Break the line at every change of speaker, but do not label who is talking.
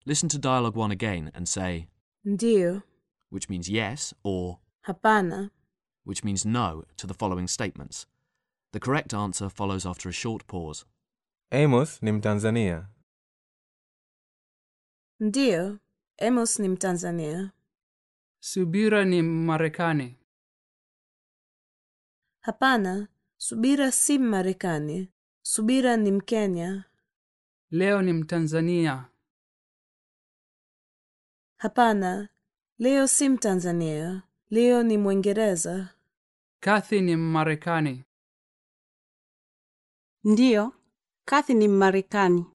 Listen to dialogue 1 again and say,
Ndiyo.
which means yes, or
Hapana.
which means no, to the following statements. The correct answer follows after a short pause.
Amos ni Mtanzania.
Ndiyo. Amos ni Mtanzania.
Subira ni Marekani.
Hapana. Subira si Mmarekani. Subira ni Mkenya.
Leo ni Mtanzania.
Hapana. Leo si Mtanzania. Leo ni Mwingereza.
Kathy ni Marekani.
Ndiyo, Kathy ni Mmarekani.